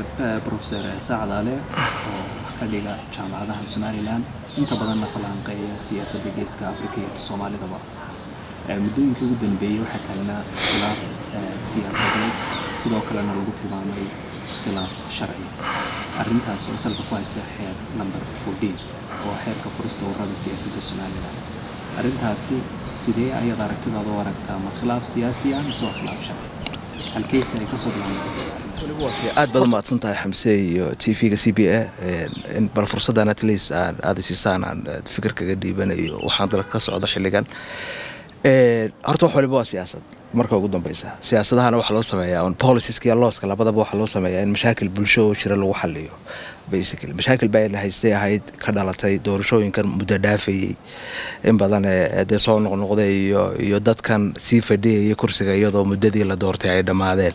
profesor sacdaale oo ka dhiga jaamacadaha somalilan inta badanna falanqeeya siyaasadda geeska afrika iyo soomaalidaba muddooyinkii ugu dambeeyey waxaa taagnaa khilaaf siyaasadeed sidoo kalena lagu tilmaamay khilaaf sharci arrintaas oo salka ku haysa xeer number fourteen oo xeerka furista ururada siyaasadda somalilan arrintaasi sidee ayaad aragtidaada u aragtaa ma khilaaf siyaasi ah mise waa khilaaf sharci halkeyse ay kasoo bilaabantay aad baad umahadsan tahay xamse iyo t v-ga c b a bal fursaddan at least aan aada siisaan aan fikir kaga dhiibanayo waxaan dalka ka socda xilligan horta wax waliba waa siyaasad marka ugu dambeysa siyaasadahana waxaa loo sameeyaa on policiska iyo looska labadaba waxaa loo sameeyaa in mashaakil bulsho oo jira lagu xaliyo basically mashaakil baa ina haystay ahayd ka dhalatay doorashooyinkan muddo dhaafayey in badan ee dee soo noqnoqday iyo iyo dadkan sii fadhiyaya kursiga iyadoo muddadii la doortay ay dhammaadeen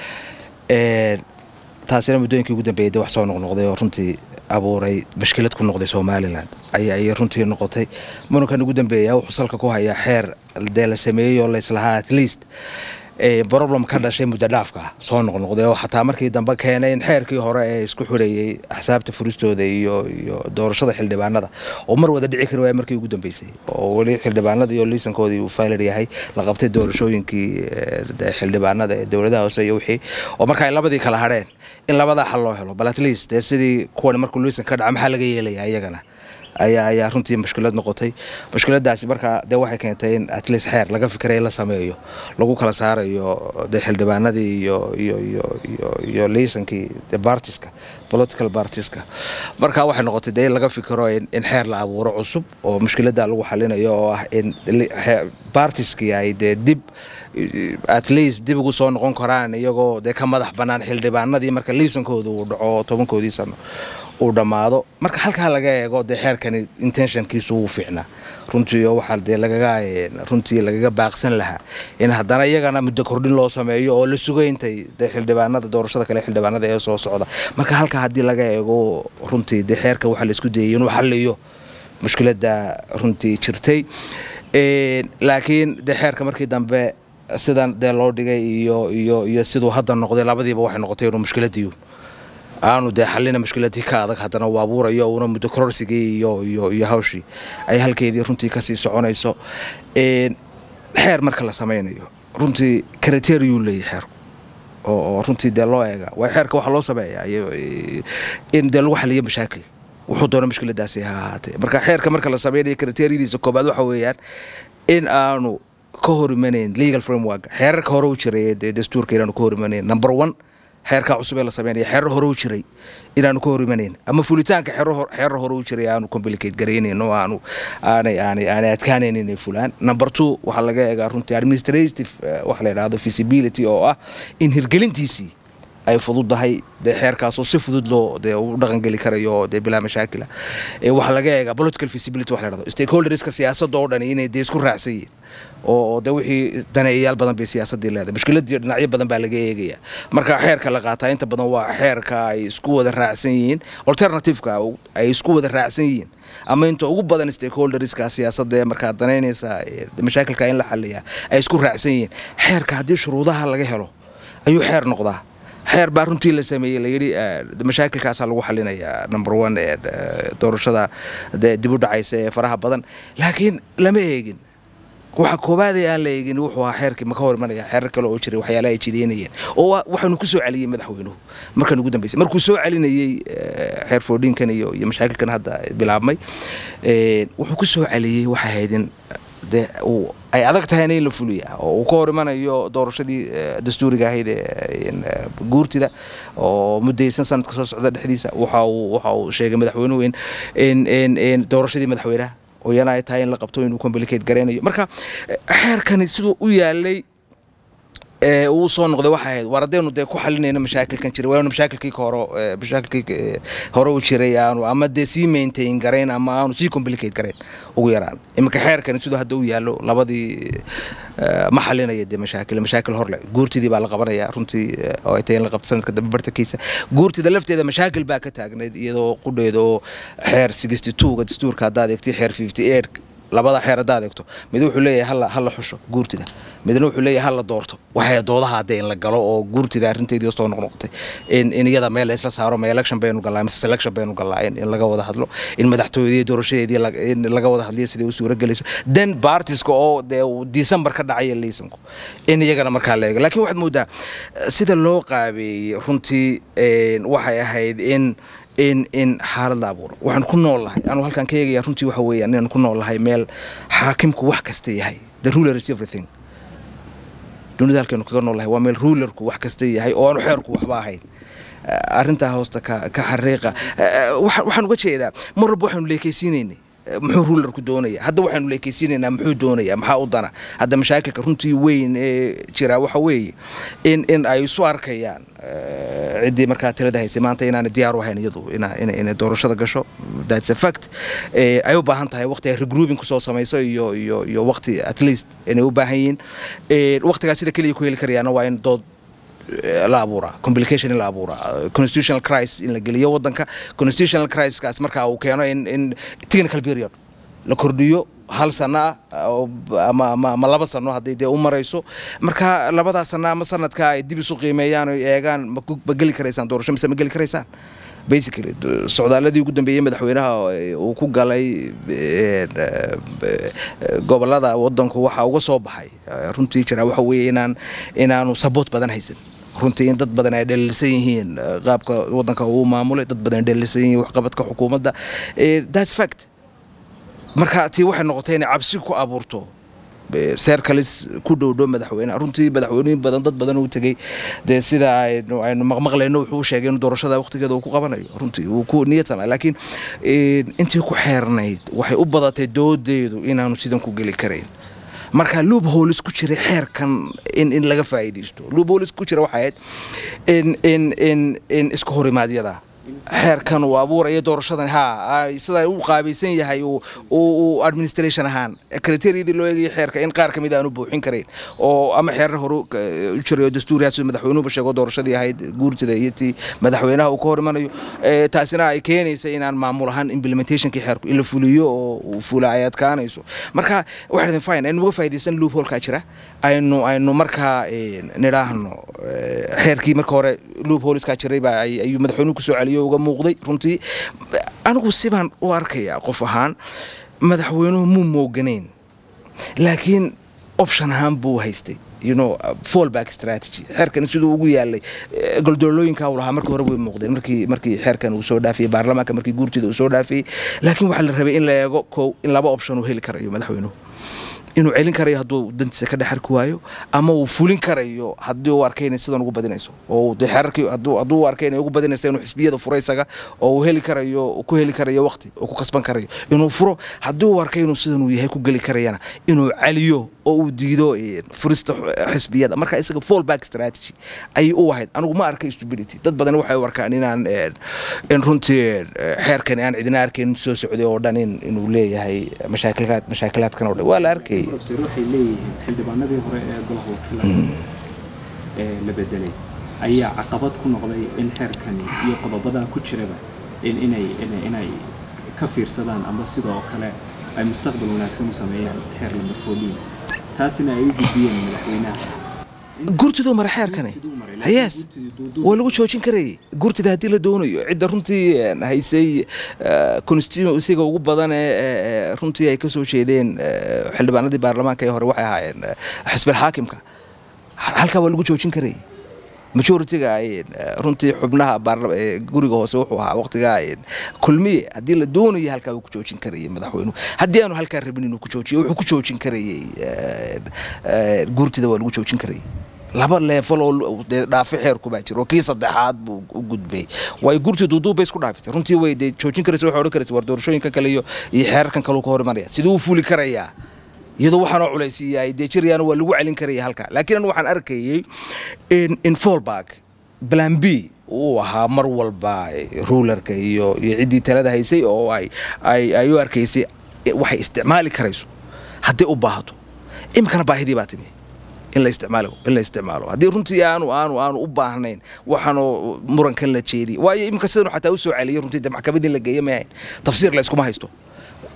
taasina muddooyinkii ugu dambeeyay de wax soo noqnoqday oo runtii abuuray mashkilad ku noqday somalilan ayay runtii noqotay murankan ugu dambeeya wuxuu salka ku hayaa xeer dee la sameeyey oo layslahaa at least problem ka dhashay muddo dhaafka soo noqnoqday oo xataa markii dambe keenay in xeerkii hore ee isku xidhayey axsaabta furistooda iyo iyo doorashada xildhibaanada oo mar wada dhici kari waaya markii ugu dambeysay oo weli xildhibaanada iyo liisankoodii uu faalir yahay la qabtay doorashooyinkii xildhibaanada ee dowladaha hoose iyo wixii oo marka ay labadii kala hadheen in labadaa xal loo helo bal at least dee sidii kuwan markuu liisan ka dhaca maxaa laga yeelaya iyagana ayaa ayaa runtii mushkilad noqotay mushkiladaasi markaa dee waxay keentay in at least xeer laga fikiray la sameeyo lagu kala saarayo dee xildhibaanadii iyo iyo iyo iyo iyo liisankii de bartiska political bartiska marka waxay noqotay dee in laga fikiro in xeer la abuuro cusub oo mushkilada lagu xalinayo oo ah in bartiskii ay dee dib at least dib ugu soo noqon karaan iyagoo dee ka madax bannaan xildhibaanadii marka liisankooda uu dhaco tobankoodii sano uu dhammaado marka halkaa laga eego dee xeerkani intentionkiisu wuu fiicnaa runtii oo waxaa dee lagaga runtii lagaga baaqsan lahaa in haddana iyagana muddo kordhin loo sameeyo oo la sugayntay dee xildhibaanada doorashada kale xildhibaanada ee soo socda marka halkaa haddii laga eego runtii dee xeerka waxaa la isku dayay inuu xaliyo mushkiladda runtii jirtay laakiin dee xeerka markii dambe sidan dee loo dhigay iyo iyo iyo siduu hadda noqday labadiiba waxay noqotay inuu mushkiladiiyu aanu dee xalina mushkiladii ka adag haddana uu abuurayo una muddo kororsigii iyo iyo iyo hawshii ay halkeedii runtii kasii soconayso xeer marka la samaynayo runtii kriteriyuu leeyahy xeerku oo runtii dee loo eega waa xeerka waxaa loo sameeyaa in dee lagu xaliyo mashaakil wuxuu doona mushkiladaasi ha ahaatee marka xeerka marka la samaynayo kriteriyadiisa koobaad waxa weeyaan in aanu ka hor imanayn legal framework xeerarka hore u jiray dee dastuurka inaanu ka hor imanayn number one xeerkaa cusub ee la sameynaya xeerar hore u jiray inaanu ka hor imanayn ama fulitaanka xeerar hore u jiray aanu complicate garaynayn oo aanu aanay aanay aanay adkaanayn inay fulaan number two waxaa laga eegaa runtii administrative waxa la yidhahdo feasibility oo ah in hirgelintiisii ay fududahay dee xeerkaasoo si fudud loo dee u dhaqangeli karayo dee bilaa mashaakila waxaa laga eegaa political feasibility waxa la yidhahdo stakeholderska siyaasadda oo dhan inay dee isku raacsan yihiin oo de wixii daneeyayaal badan bay siyaasadii leedahay mushkiladii dhinacyo badan baa laga eegaya marka xeerka la qaataa inta badan waa xeerka ay isku wada raacsan yihiin alternativeka ay isku wada raacsan yihiin ama inta ugu badan stakeholderska siyaasadda ee markaa danaynaysa mashaakilka in la xaliyaa ay isku raacsan yihiin xeerka haddii shuruudaha laga helo ayuu xeer noqdaa xeer baa runtii la sameeyey layidhi mashaakilkaasaa lagu xalinayaa number one ee doorashada dee dib u dhacaysa ee faraha badan laakiin lama eegin waxa koobaadee aan la eegin wuxuu ahaa xeerkii maka hor imanaya xeerar kale oo jiray waxyaalaha ay jideynayeen oo waxaanu ku soo celiyey madaxweynuhu markan ugu dambeysay markuu soo celinayey xeer foodhinkan iyo iyo mashaakilkan hadda bilaabmay wuxuu ku soo celiyey waxay ahaydin dee ay adag tahayna in la fuliya oo uu ka hor imanayo doorashadii dastuuriga ahayd guurtida oo muddaysan sanadka soo socda dhexdiisa waxa uu waxa uu sheegay madaxweynuhu in in in doorashadii madaxweynaha oo iyana ay tahay in la qabto inuu complicate garaynayo marka xeerkani siduu u yaalay uu soo noqday waxay ahayd war haddaynu dee ku xalinayno mashaakilkan jiray waanu mashaakilkii hore mashaakilkii hore u jiray aanu ama dee sii maintain garayn ama aanu sii complicate garayn ugu yaraan iminka xeerkani siduu hadda u yaallo labadii ma xalinaya dee mashaakil mashaakil horle guurtidii baa la qabanaya runtii oo ay tahay in la qabto sanadka dambe bartankiisa guurtida lafteeda mashaakil baa ka taagnayd iyadoo qudheeda oo xeer sixty two-ga dastuurka haddaad eegtay xeer fifty eight labada xeer haddaad eegto mid wuxuu leeyahay hala hala xusho guurtida midna wuxuu leeyahay hala doorto waxay doodaha hadee in la galo oo guurtida arrinteedii soo noqnoqotay in in iyada meel isla saaro ma election baynu galaa mise selection baynu galaa in, in laga wada hadlo in madaxtooyadii doorashadeedii la- in laga wada hadliyo sidai u suura gelayso then partiska oo dee uu december ka dhacaya liisanku in iyagana markaa la eego laakiin waxaad moodaa eh, sida loo qaabeeyey runtii een, waxay ahayd in in in xaalad la abuuro waxaan ku nool lahay anu halkaan ka eegaya runtii waxa weeyaan inaan ku nool lahay meel xaakimku wax kasta yahay the ruler is everything dunida halkeenu kaga nool lahay waa meel rulerku wax kasta yahay oo aanu xeerku waxba ahayn Eh, arrintaa hoosta ka ka xariiqa Eh, waxa- waxaan uga jeedaa mar walba waxaanu leekaysiinaynay Eh, muxuu rulerku doonaya hadda waxaanu leekaysiinaynaa muxuu doonaya maxaa u dana hadda mashaakilka runtii weyn ee jira waxa weeye in in ay isu arkayaan eh, ciddii markaa tirada haysay maanta inaana diyaar u ahayn iyadu ina- ina- inay doorashada gasho that's a fact Eh, ay u baahan tahay waqti ay regrouping kusoo samayso iyo iyo iyo waqti at least inay u baahan yihiin Eh, waqtigaas sida keliya ku heli karayaana waa in dood eh, la abuuraa complication in la abuuraa eh, constitutional crisis in la geliyo wadanka constitutional crisiskaas markaa uu keeno in in technical period la kordhiyo hal sano ah oo b- ama ama ama laba sano haddii dee u marayso marka labadaa sano ama sanadka ay dib isu qiimeeyaan oo eegaan ma ku- ma geli karaysaan doorasho mise ma geli karaysaan basically d- socdaaladii ugu dambeeyey madaxweynaha eh, uu ku galay eh, eh, gobolada wadanku waxa uga soo baxay eh, runtii jira waxa weeye inaan inaanu saboot badan haysan runtii in dad badan ay dhaliilsan yihiin eh, qaabka wadanka uu maamulay dad badan ay dhaliilsan yihiin waxqabadka xukuumadda Eh, that's fact marka tii waxay noqotay inay cabsi ku abuurto eh, seerkalis ku dhowdhow madaxweyne runtii madaxweynooyin badan dad badan uu tegey dee sida aynu aynu maqmaqlayno wuxuu u sheegay in doorashada waqtigeeda uu ku qabanayo runtii wuu ku niyad samay laakiin eh, intii ku xeernayd waxay u badatay doodeedu inaanu sidan ku geli karayn marka luub hoolis ku jiray xeerkan in in laga faa'iidaysto luub hoolis ku jira waxay ahayd in in in in iska horimaadyada xeerkan uu abuuraya doorashadan ha ay sida u qaabaysan yahay uu uu administration ahaan kriteeriyadii loo eegayay xeerka in qaar kamid aanu buuxin karayn oo ama xeerar hore u jirayo dastuuriyaha sida madaxweynuhuba sheego doorashadii ahayd guurtida iyo tii madaxweynaha uu ka hor imanayo Eh, taasina ay keenaysa inaan maamul ahaan implementationkii xeerku in la fuliyo oo uu fula ay adkaanayso marka waxaa idin fine aynu uga faa'iidaysan loop holkaa jira aynu aynu markaa eh, nidhaahno eh, xeerkii marka hore loop holiskaa jiray baa ay- ayuu madaxweynuhu kusoo celiyo uga muuqday runtii anigu sibaan u arkayaa qof ahaan madaxweynuhu muu mooganayn laakiin option ahaan buu haystay you know uh, fallback strategy xeerkan siduu ugu yaalay eh, goldoolooyinka uu lahaa markii hore way muuqdeen markii markii xeerkan uu soo dhaafiyey baarlamaanka markii guurtida uu soo dhaafiyey laakiin waxaa la rabay in la eego kow in laba option uu heli karayo madaxweynuhu inuu celin karayo hadduu dantiisa ka dhexarki waayo ama uu fulin karayo haddii uu arkay inay sidan ugu badinayso oo dee xeerarkii hadduu hadduu u arkay inay ugu badinayso inuu xisbiyada furo isaga oo uu heli karayo uu ku heli karayo waqti oo ku kasban karayo inuu furo haddii uu arkay inuu sidan uu yahay ku geli karayana inuu celiyo oo uu diido eh, furista x- xisbiyada marka isaga fallback strategy ayay u ahayd anigu ma arkay stupidity dad badan waxay u arkaan inaan eh, in runtii eh, xeerkani aan cidina arkayn soo socday oo dhan in inuu leeyahay mashaakilaad mashaakilaadkan oo dhan waa la arkayay professor waxay leeyihiin xildhibaanadii hore ee golaha wakiilada ee la bedelay ayaa caqabad ku noqday in xeerkani iyo qodobada ku jiraba in inay inay inay ka fiirsadaan ama sidoo kale ay mustaqbal wanaagsan u sameeyaan xeer lambar fooliin taasina ay u gudbiyeen madaxweynaha gurtiduu mara xeerkani Gurtiduu maray, laakiin yes gurtidii duuduub- waa lagu joojin karayay gurtida haddii la doonayo cidda runtii een, haysay constituencyga ugu badan ee ee, ee, runtii ay ka soo jeedeen ee, xildhibaanadii baarlamaanka ee hore waxay ahaayeen ee, xisbil xaakimka halkaa waa lagu joojin karayay majoritiga ay runtii xubnaha baarla- ee, guriga hoose wuxuu ahaa waqtigaa ee, kulmiye haddii la doonayo halkaa uu ku joojin karayay madaxweynuhu haddii aanu halkaa rabin inuu ku joojiyo wuxuu ku joojin karayay ee, ee, gurtida waa lagu joojin karayay laba leefal oo dee dhaafi xeerku baa jira oo kii saddexaad buu u gudbay way gurtii duuduub bay isku dhaafitay runtii way dee joojin karaysa waxay odhan karaysa war doorashooyinkan kale iyo iyo xeerarkan kale uu ka hor imanaya siduu u fuli karayaa iyadoo waxaanoo culaysiiya ay dee jirayaana waa lagu celin karaya halka laakiin anu waxaan arkayay in in fallback plan b uu ahaa mar walba rulerka iyo iyo ciddii talada haysay oo ay ay ay u arkaysay waxay isticmaali karayso haddii u baahato iminkana baahidii baa timi in la isticmaalo in la isticmaalo haddii runtii aanu aanu aanu u baahnayn waxaanu murankan la jeediy waayo iminka sidanu xataa u soo celiyay runtii de maxkamadii la geeya maahayn tafsiir la iskuma haysto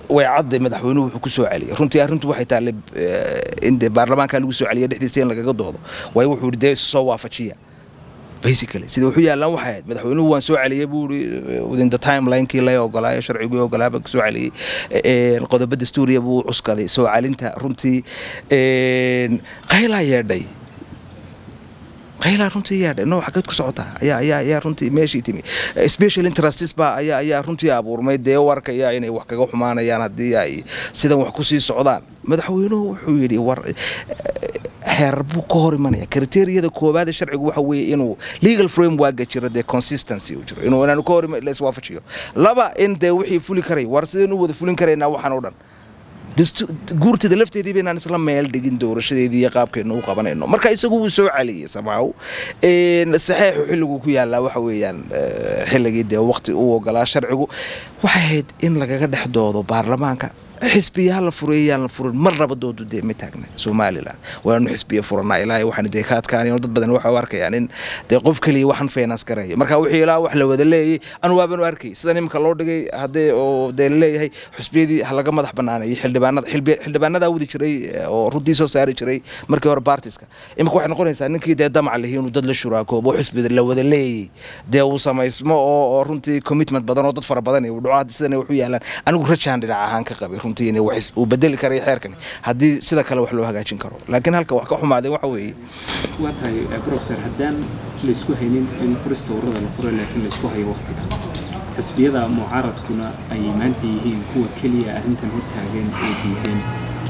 way cadday madaxweynuhu wuxuu ku soo celiyay runtii arrintu waxay taallay in dee baarlamaanka lagu soo celiya dhexdiisa in lagaga doodo waayo wuxuu yidhi dee isu soo waafajiya basically sida wuxuu yaallaan waxay ahayd madaxweynuhu waan soo celiyay buu yidhi within the timelinekii lay ogolaayo sharcigii ogolaa baan soo celiyey qodobo dastuuriya buu cuskaday soo celinta runtii qaylaa yeedhay qaylaa runtii yeedhay no xageed ku socotaa ayaa ayaa ayaa runtii meeshii timi special interests baa ayaa ayaa runtii abuurmay dee u arkaya inay wax kaga xumaanayaan haddii ay sidan wax kusii socdaan madaxweynuhu wuxuu yidhi war xeerar buu ka hor imanaya kriteriyada koowaade sharcigu waxa weeye inuu legal frameworka jiro dee consistency uu jiro inuu inaanu ka hor la iswaafajiyo laba in dee wixii fuli karay war sidaynu wada fulin karaynaa waxaan oo dhan guurtida lafteedii baynaan isla meel dhigin doorashadeedii iyo qaabkeennu u qabanayno marka isagu wuu soo celiyey samaaw saxeexu xilliguu ku yaallaa waxa weeyaan xilligii dee waqti u ogolaa sharcigu waxay ahayd in lagaga dhex doodo baarlamaanka xisbiyaha la fureeyaan la furin marnaba doodu dee ma taagna somalilan waanu xisbiya furanaa ilaahay waxaan dee ka adkaanayn dad badan waxa u arkayaan in dee qof keliya waxaan finance garaya marka wixii ilaa wax la wada leeyay anu waabanu arkay sidan iminka loo dhigay haddee oo dee laleeyahay xusbiyadii ha laga madax banaanayay xildhibaanada xildhibaanadaa wadi jiray oo runtii soo saari jiray markii hore baartiska iminka waxay noqonaysaa ninkii dee damac lihi inuu dad la shuraakoobo xisbida la wada leeyay dee uu samaysmo oo runtii commitment badan oo dad fara badan uu dhaco sidan wuxuu yaalaan anigu rajaan dhinac ahaan ka qabay uu bedeli karay xeerkan haddii sida kale wax loo hagaajin karo laakiin halka wax ka xumaadeen waxa weeye waa tahay professor haddaan laysku haynin in furista ururada la furo laakiin laysku hayo waqtiga xisbiyada mucaaradkuna ay maanta yihiin kuwa keliya arrintan hortaagan oo diideen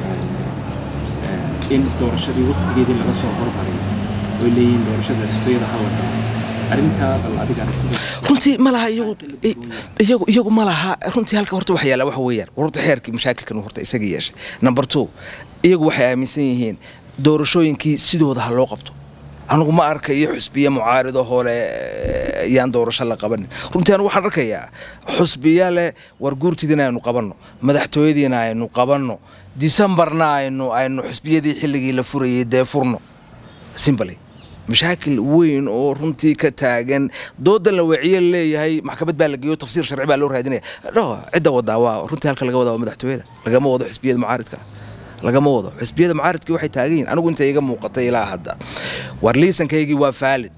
in doorashadii waqtigeedii laga soo hormaray oy leeyihiin doorashada dhextooyada hala galo arrintaa bal adiga aragtida runtii ma laha iyagu iyagu ma laha runtii halka horta wax yaala waxa weeyaan horta xeerkii mashaakilkan horta isaga yeeshay number two iyagu waxay aaminsan yihiin doorashooyinkii sidooda ha loo qabto anigu ma arkayo xusbiye mucaarido hoole yaan doorasho la qabanin runtii anigu waxaan arkayaa xusbiya leh war guurtidiina aynu qabanno madaxtooyadiina aynu qabanno disembarna aynu aynu xusbiyadii xilligii la furayay dee furno simbaly mashaakil weyn oo runtii ka taagan doodan la waciye leeyahay maxkamad baa la geeyo tafsiir sharci baa loo raadinaya no cidda wadaa waa runtii halka laga wadaa waa madaxtooyada lagama wado xisbiyada mucaaridka lagama wado xisbiyada mucaaridkii waxay taagan yihin anigu inta iga muuqatay ilaa hadda war liisankaygii waa faalid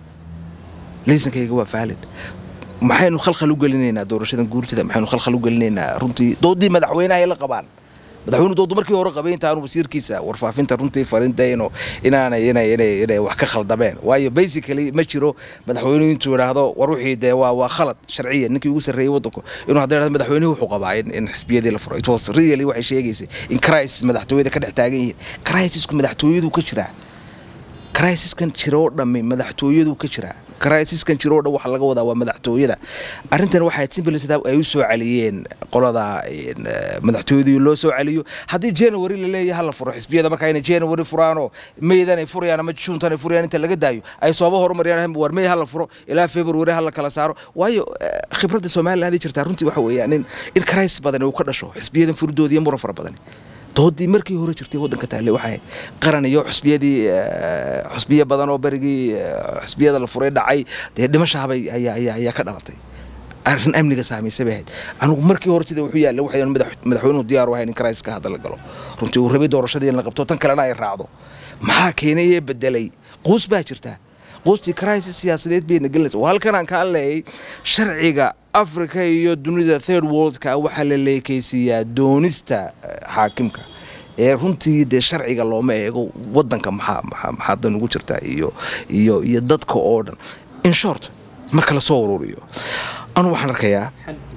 liisankaygii waa faalid maxaynu khalkhal u gelinaynaa doorashadan guurtida maxaynu khalkhal u gelinaynaa runtii doodii madaxweynaha ay la qabaan madaxweynu doodu markii hore qabay intaanu wasiirkiisa warfaafinta runtii farintayno inaanay inay inay inay wax ka khaldameen waayo basically ma jiro madaxweynuhu intuu yidhaahdo war wixii dee waa waa khalad sharciyan ninkii ugu sarreeyey waddanku inuu hadda yidhahdo madaxweynuhu wuxuu qabaa in in xisbiyadii la furo it was really waxay sheegaysay in crisis madaxtooyada ka dhex taagan yihiin crisisku madaxtooyadu ka jiraa crisiskan jira oo dhammi madaxtooyadu ka jiraa crisiskan jiro o dhan waxa laga wadaa waa madaxtooyada arrintan waxay simple sidaa ay u soo celiyeen qolada madaxtooyadii loo soo celiyo haddii january la leeyahay hala furo xisbiyada markaa inay january furaanoo maydan ay furayaan ama juuntan ay furayaan inta laga daayo ay sooba horumariyaan war may hala furo ilaa february hala kala saaro waayo khibradda somaliland jirtaa runtii waxa weeyaan in in crisis badan uu ka dhasho xisbiyadan furdooda iyo muran fara badan doodii markii hore jirtay waddanka taale waxay qaran iyo xusbiyadii xusbiyo badan oo berigii xusbiyada la furay dhacay dee dhimashaabay ayaa ayaa ayaa ka dhalatay arrin amniga saamaysay bay ahayd anigu markii hore sida wuxuu yaallay waxay madaxweynuhu diyaar u ahayn in crisis ka hadda la galo runtii uu rabay doorashadii in la qabto tan kalena ay raacdo maxaa keenay ee bedelay quus baa jirta quustii crisis siyaasadeed bayna gelinaysa waa halkan aan kaa leeyay sharciga africa iyo dunida third worldka waxaa la leekaysiiyaa doonista xaakimka ee runtii dee sharciga looma eego wadanka maxaa maxaa maxaa dan ugu jirtaa iyo iyo iyo dadka oo dhan in short marka lasoo ururiyo anu waxaan arkayaa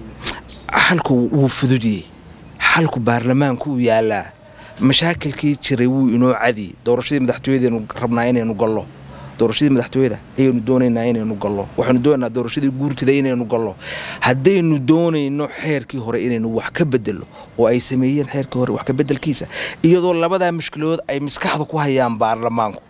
xalku wuu fududiyey xalku baarlamaanku uu yaalaa mashaakilkii jiray wuu inoo cadiyey doorashadii madaxtooyadeenu rabnaa inaynu gallo doorashadii madaxtooyada ayaynu doonaynaa inaynu gallo waxaynu doonaynaa doorashadii guurtida inaynu gallo haddaynu doonayno xeerkii hore inaynu wax ka bedelo oo ay sameeyeen xeerkii hore wax ka bedelkiisa iyadoo labadaa mushkiladood ay maskaxda ku hayaan baarlamaanku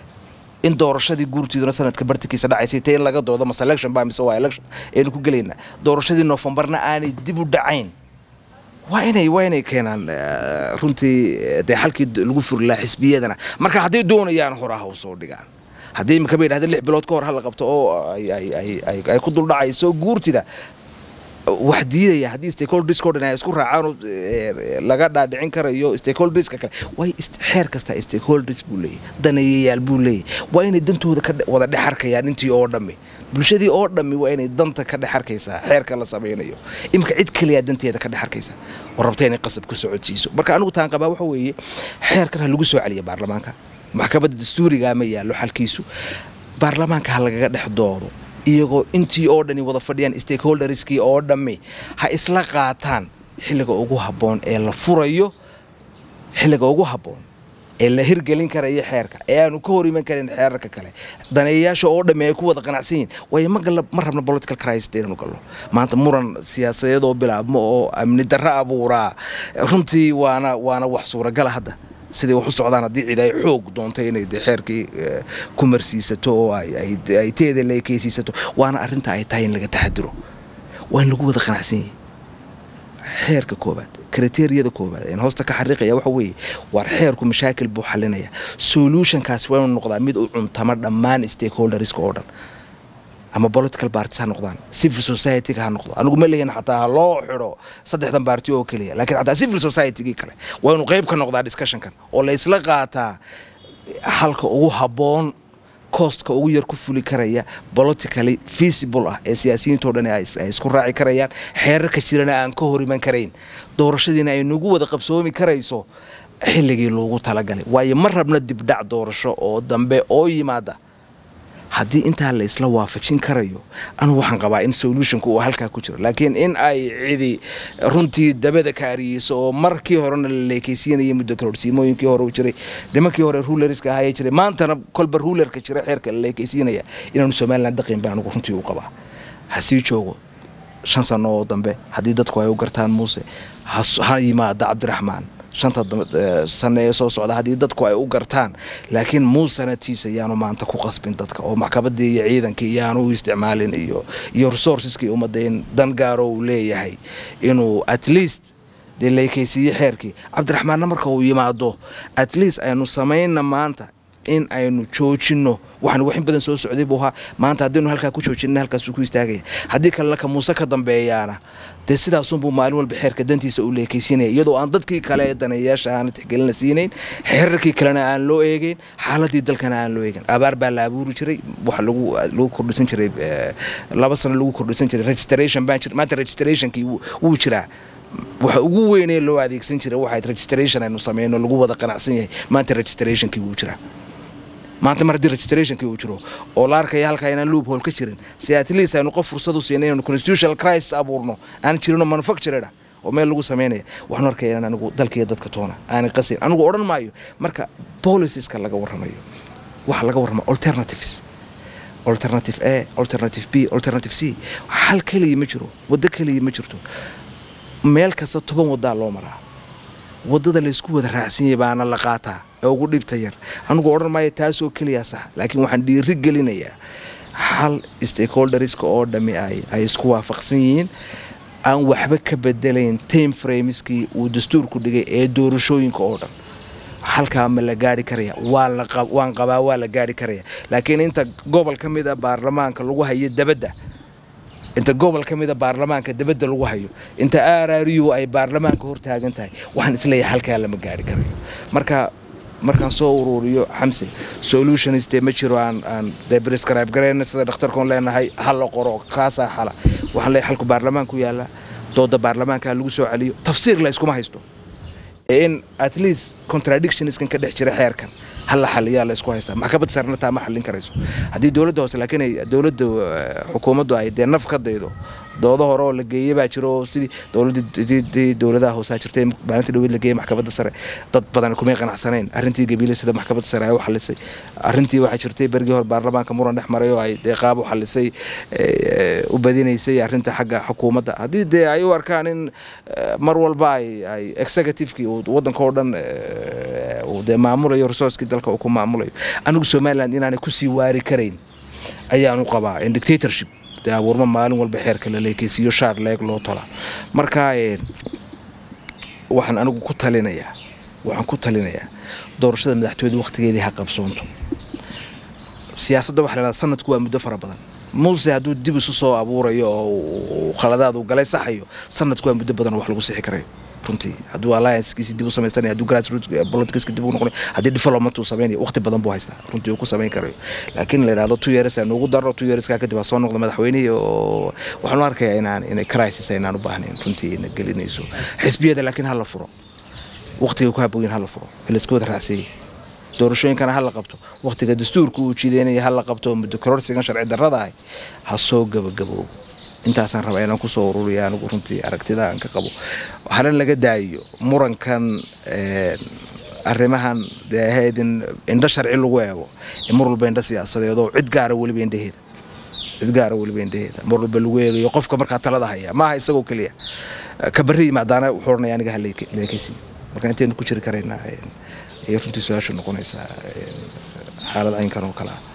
in doorashadii guurtiiduna sanadka bartankiisa dhacaysay ta in laga doodo mase election ba mise waa election aynu ku gelaynaa doorashadii noofembarna aanay dib u dhacayn waa inay waa inay keenaan runtii dee xalkii lagu furi lahaa xisbiyadana marka hadday doonayaan horaha u soo dhigaan haddii imika ba yidhahda lix bilood ka hor hala qabto oo ay ku duldhacayso guurtida wax diidaya haddii stakeholdersko dhan ay isku raacaan laga dhaadhicin karayo stakeholderska kale way xeer kasta stakeholders buu leeyahy daneeyayaal buu leeyahy waa inay dantooda ka wada dhex arkayaan intii oo dhammi bulshadii oo dhammi waa inay danta ka dhex arkaysaa xeerka la samaynayo imika cid keliyaa danteeda ka dhex arkaysa oo rabta inay qasab ku socodsiiso marka anigu taan qabaa waxa weeye xeerkan ha lagu soo celiya baarlamaanka maxkamadda dastuurigaa ma yaallo xalkiisu baarlamaanka ha lagaga dhex doodo iyagoo intii oo dhani wada fadhiyaan stakeholderskii oo dhammi ha isla qaataan xilliga ugu habboon ee la furayo xilliga ugu habboon ee la hirgelin karayo xeerka ee aanu ka hor iman karin xeerarka kale daneeyayaasha oo dhammi ay ku wada qanacsan yihin waayo ma galla ma rabna political crisis inanu gallo maanta muran siyaasadeed oo bilaabmo oo amni darro abuuraa runtii waana waana wax suuragala hadda siday wax u socdaan haddii cid ay xoog doontay inay de xeerkii ku marsiisato oo ay teeda la ekeysiisato waana arrinta ay tahay in laga taxadiro waa in lagu wada qanacsan yahay xeerka koobaad kriteriyada koobaad een hoosta ka xariiqaya waxa weeye waar xeerku mashaakil buu xalinaya solutionkaas waa inuu noqdaa mid u cuntama dhammaan stakeholderska oo dhan ama political parties ha noqdaan civil society-ga ha noqdo anigu ma leeyahin xataa ha loo xidho saddexdan baarti oo keliya laakiin xataa civil society-gii kale waa inuu qayb ka noqdaa discussionkan oo la isla qaataa halka ugu habboon coostka ugu yar ku fuli karaya politically feasible ah ee siyaasiyiintao dhan ay isku raaci karayaan xeerarka jirana aan ka hor iman karayn doorashadiina ay nagu wada qabsoomi karayso xilligii loogu talagalay waayo ma rabno dibdhac doorasho oo dambe oo yimaada haddii intaa la isla waafajin karayo anugu waxaan qabaa in solutionku uu halkaa ku jiro laakiin in ay cidi runtii dabada kaariyeyso oo markii horena la leekeysiinaya muddo karoorsiimooyinkii hore u jiray nimankii hore rulerska ahaayee jiray maantana kolba rulerka jira xeerka la leekeysiinaya inaanu somalilan daqin baa anugu runtii u qabaa ha sii joogo shan sano oo dambe haddii dadku ay u gartaan muuse ha yimaada cabdiraxmaan shanta sane ee soo socda haddii dadku ay u gartaan laakiin muusanatiisa yaanu maanta ku qasbin dadka oo maxkamadii iyo ciidankii yaanu u isticmaalin iyo iyo resourceskii ummadda in dan gaaro uu leeyahay inuu at least dee leekeysiiye xeerkii cabdiraxmaanna marka uu yimaado at least aynu samayna maanta in aynu joojinno waxaan wax in badan soo socday buu ahaa maanta haddaynu halkaa ku joojinna halkaasuu ku istaagaya haddii kalena ka muuse ka dambeeyaana dee sidaasunbuu maalin walba xeerka dantiisa u leekeysiinaya iyadoo aan dadkii kale ee daneeyayaasha aana tixgelina siinayn xeerarkii kalena aan loo eegeyn xaaladii dalkana aan loo eegeyn abaar baa la abuuri jiray waxa lagu lagu kordhisan jiray laba sano lagu kordhisan jiray registration baan jir maanta registrationkii wuu jiraa waxa ugu weynee loo adeegsan jiray waxayd registration aynu sameyno lagu wada qanacsan yahay maanta registrationkii wuu jiraa maanta mar haddii registrationkii uu jiro oo la arkaya halkaa inaan loop hole ka jirin si at least aynu qof fursad u siinay inaynu constitutional crisis abuurno aan jirinoo manufactured ah oo meel lagu sameynaya waxaanu arkaya inaan anigu dalkiiyo dadka toona aanay qasin anigu odhan maayo marka policieska laga warramayo waxa laga warrama alternatives alternative a alternative b alternative c hal keliya ma jiro waddo keliya ma jirto meel kasta toban waddaa loo maraa waddada laysku wada raacsanyay baana la qaataa ee ugu dhibta yar anigu odhan maayo taasoo keliya sax laakiin waxaan dhiiri gelinayaa hal stakeholderska oo dhammi ay ay isku waafaqsan yihiin aan waxba ka bedelayn time frameskii uu dastuurku dhigay ee doorashooyinka oo dhan halkaa ma la gaari karaya waan qabaa waa la gaari karaya laakiin inta gobol ka mid a baarlamaanka lagu hayo dabadda inta gobol ka mida baarlamaanka dabadda lagu hayo inta aaraariyu ay baarlamaanka hortaagan tahay waxaan isleeyahay halkaa lama gaari karayo marka markaan soo uruuriyo xamse solutioniste ma jiro aan aan dee prescribe garayna sida dhakhtarkoon leenahay hal la qoro kaasaa xala waxaan leeyahay xalku baarlamaanku yaallaa dooda baarlamaanka lagu soo celiyo tafsiir la iskuma haysto in at least contradictionskan ka dhex jira xeerkan hal la xaliyaa la isku haystaa maxkamad sarna taa ma xallin karayso haddii dowladda hoose laakiin ay dowladda xukuumaddu ay dee naf ka daydo doodo hore oo la geeyey baa jiro oo sidii dowladii dowladaha hoosaa jirtay maalinta dhaweed la geeyey maxkamadda sare dad badan kumay qanacsanayn arrintii gabiile sida maxkamadda sare ay u xalisay arrintii waxaa jirtay bergii hore baarlamaanka muran dhex maray oo ay dee qaab u xalisay u badinaysay arrinta xagga xukuumadda haddii dee ay u arkaan in mar walba ay ay executivekii uu waddanka oo dhan uu dee maamulayo resourcekii dalka uu ku maamulayo anigu somaliland inaanay kusii waari karayn ayaanu qabaa in dictatorship dee abuurma maalin walba xeerka la leekeysiiyo shaar leeg loo tola marka waxaan anigu ku talinayaa waxaan ku talinayaa doorashada madaxtooyada wakhtigeedii ha qabsoonto siyaasadda waxa la yidhahdaa sanadku waa muddo fara badan muuse hadduu dib isu soo abuurayo oo khaladaad uu galay saxayo sanadku waa muddo badan oo wax lagu sixi karayo runtii hadduu alliancekiisi dib u samaystanaya hadduu grassroot politicska dib u noqonay haddii development uu samaynayo waqti badan buu haystaa runtii uu ku samayn karayo laakiin la yidhahdo two years aan ugu darro two yearskaa kadib ha soo noqdo madaxweynihii oo waxaan u arkayaa inaan inay crisis aynaan u baahnayn runtii ina gelinayso xisbiyada laakiin ha la furo waqtiga ku habooyin ha la furo layska wada raacseeyey doorashooyinkana ha la qabto waqtiga dastuurka uu jiideynaya ha la qabto muddo kororsigan sharci darrada ah ha soo gabagaboobo intaasaan rabaa inaan kusoo ururiya anigu runtii aragtida aan ka qabo waxaana laga daayiyo murankan arrimahan dee ahayd in indho sharci lagu eego ee mar walba indho siyaasadeed oo cid gaara weliba indhaheeda cid gaara weliba indhaheeda mar walba lagu eegayo qofka markaa talada haya maaha isagoo keliya ka barri yimaadaana wuxuu odhanaya aniga halekaysi marka intaynu ku jiri karaynaa ayay runtii su-aashu noqonaysaa xaalad aynkan oo kale ah